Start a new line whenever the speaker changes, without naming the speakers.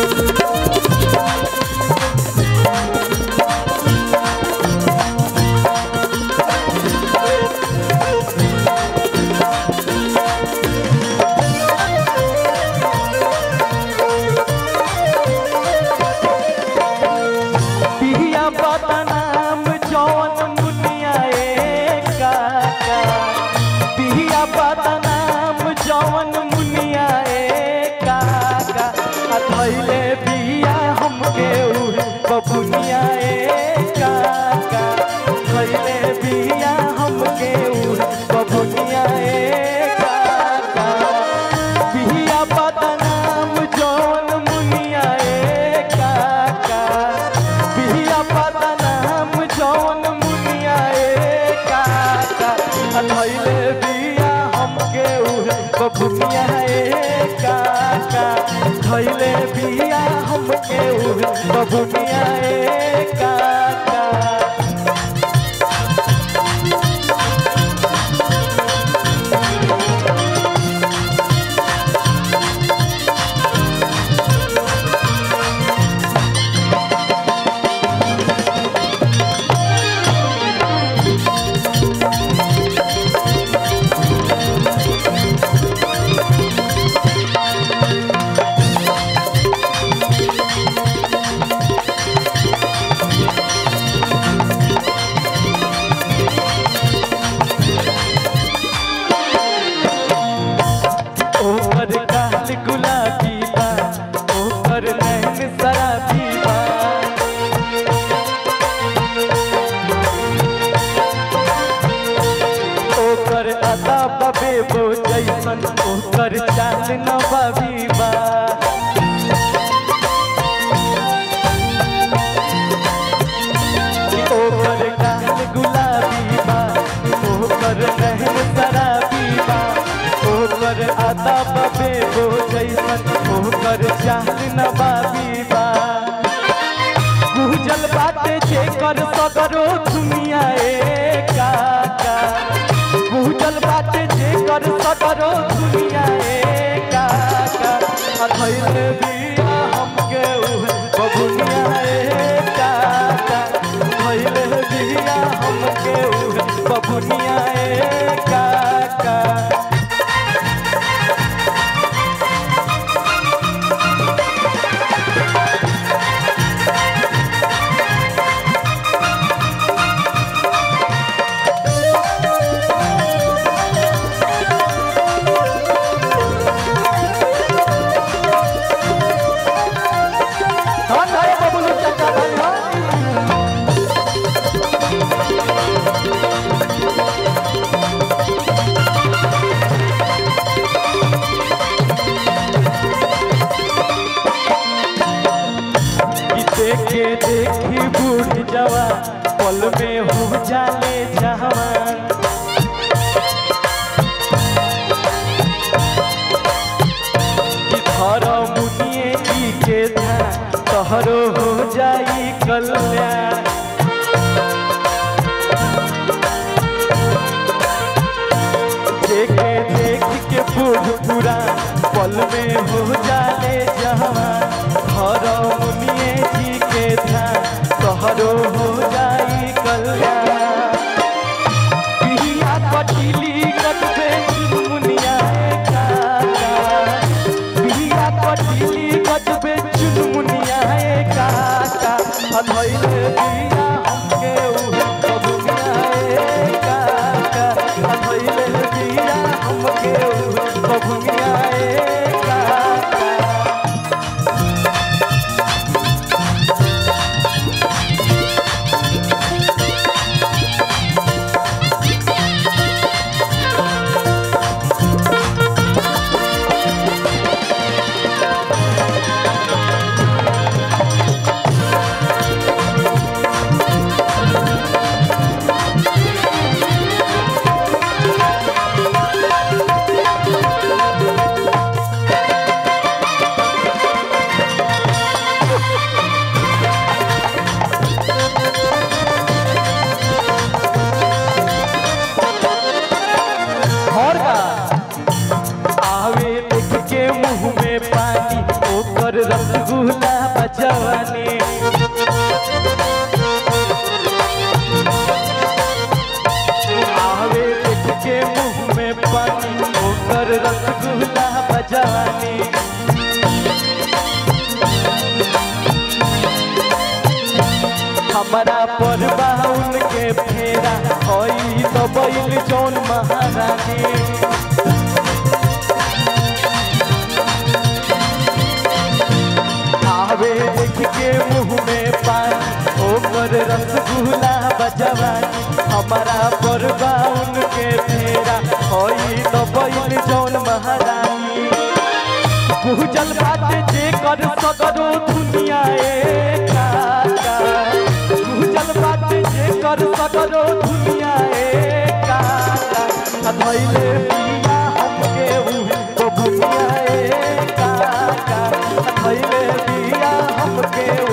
पिया बदनाम जौन मुनिया ए काका पिया बदनाम जौन मुनिया ए काका आ धैले बिया हमके उहे बबुनिया ए काका धैले बिया हमके उहे बबुनिया ए काका पिया बदनाम जौन मुनिया ए काका पिया बदनाम जौन मुनिया ए काका धैले बिया हमके उहे बबुनिया ए काका धैले बिया हमके उहे बबुनिया ए काका ओकर गाल गुलाबी बा ओकर नैन शराबी बा ओकर अदा बबे बो जैसन ओकर चाल नबाबी बा ओकर गाल गुलाबी बा ओकर नैन शराबी बा ओकर आदा बबे बो जैसन ओकर चाल नबाबी बा गुजल बाटे जेकर सगरो दुनिया ए काका गुजल बाटे जेकर सगरो दुनिया ए काका अधैल बिया हमके उहे बबुनिया ए काका धैल बिया हमके उहे बबुनिया ए काका धन है बबुलू चाचा धन है कि देखे देखी बूढ़ जवा पल में हो जाले जवान कि धर मुनिए की के धा तहरो हो जाई कल्याण देखे देख के बूढ़ पूरा पल में हो जाले जवान घर मुनिए जी के था तोहरो हो जाई कल्याण पिया कटिली कटबे चुनमुनिया ए काका पिया कटिली कटबे चुनमुनिया ए काका अधैले बिया हमके उहे बबुनिया ए काका अधैले बिया हमके उहे बबुनिया ए काका रसगुल्ला बजवानी आवे देख के मुंह में पानी ओकर रसगुल्ला बजवानी हमारा पर बाउन के फेरा होई तो बैल जौन महारानी आवे देख के मुंह में पानी ओकर रसगुल्ला बजवानी हमारा पर बाउन के फेरा होई तो बैल जौन महारानी भूजल बाटे जे कर सगरो दुनिया ए काका भूजल बाटे जे कर सगरो दुनिया ए काका आ धइले बिया हमके उहे तो दुनिया ए काका आ धइले बिया हमके